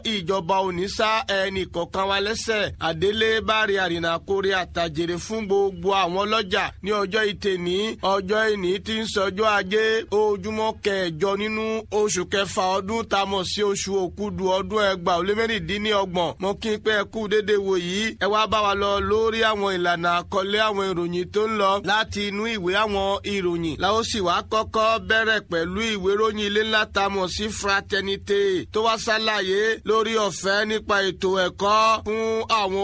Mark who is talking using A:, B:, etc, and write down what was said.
A: ìjọba òní sá ẹnì kọ̀ọ̀kan wa lẹ́sẹ̀ àdélé bárí àrìnà kórè àtàjèrè fún gbogbo àwọn ọlọ́jà ní ọjọ́ ìtẹ̀ní ọjọ́ ìní tí ń sọjọ́ ajé ojúmọ́ kẹjọ nínú oṣù kẹfà ọdún tá a mọ̀ sí oṣù òkúdu ọdún ẹgbàá ó lé mẹ́rìndínlọ́gbọ̀n mo kí n pé ẹ kú dédé wò yìí ẹ wá bá wa lọ lórí àwọn ìlànà àkọlé àwọn ìròyìn tó ń lọ láti inú ìwé àwọn ìròyìn la ó sì wá kọ́kọ́ bẹ̀rẹ̀ pẹ̀lú ìwé ròyìn ilé ńlá tá a mọ̀ sí fraternité tó wá ṣàlàyé lórí ọ̀fẹ́ nípa ètò ẹ̀kọ́ fún àwọn